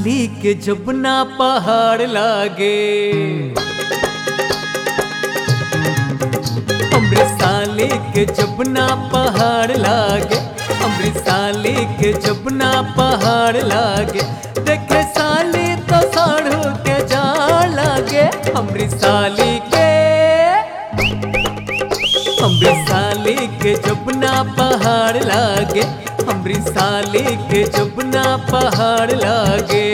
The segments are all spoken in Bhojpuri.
साली के जबना पहाड़ लागे अमृत साली के जबना पहाड़ लागे अमृत साली के जबना पहाड़ लागे देखे साली तो साढ़ू के जा लागे अमृत साली के अमृत साली के जबना पहाड़ लागे अमृत साली के जबना पहाड़ लागे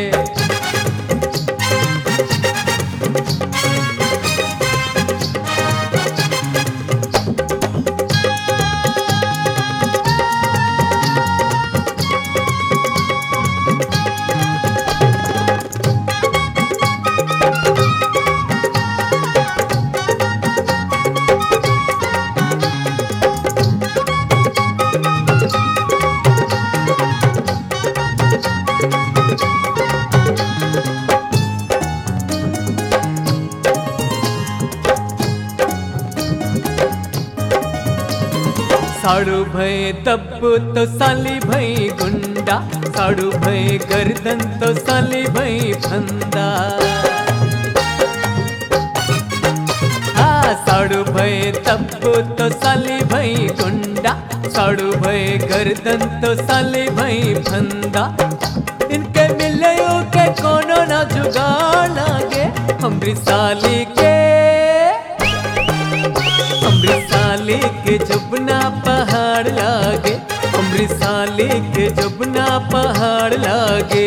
साड़ू भय तब तो साली भई गुंडा साड़ू भय गर्दन तो साली भई फंदा हाँ साड़ू भय तब तो साली भई गुंडा साड़ू भय गर्दन तो साली भई फंदा इनके मिले के कोनो ना जुगाड़ लागे हमरी साली के अमृत साली के जबना पहाड़ लागे अमृत साली के जबना पहाड़ लागे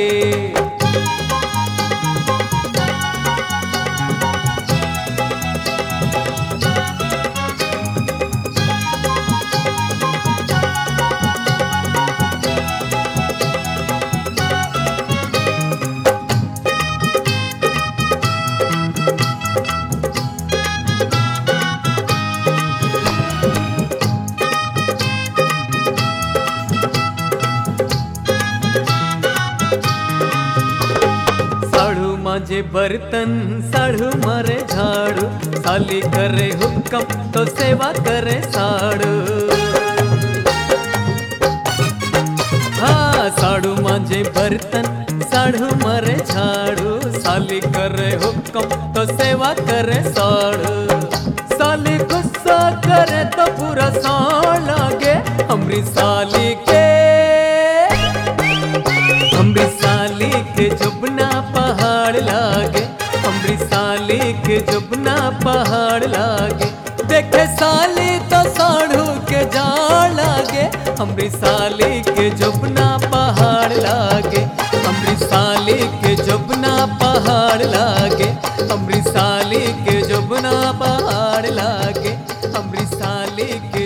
साड़ू मांझे बर्तन साड़ू मारे झाड़ू साली करे हुक्म तो सेवा करे साड़ू हाँ साड़ू मांझे बर्तन साड़ू मारे झाड़ू साली करे हुक्म तो सेवा करे साड़ू साली गुस्सा करे तो पूरा साड़ लागे हमरी साली के अमृत साली के जबना पहाड़ लागे अमृत साली के जबना पहाड़ लागे देखे साली तो साढ़ू के जाड़ लागे अमृत साली के जबना पहाड़ लागे अमृत साली के जबना पहाड़ लागे अमृत साली के जबना पहाड़ लागे अमृत साली के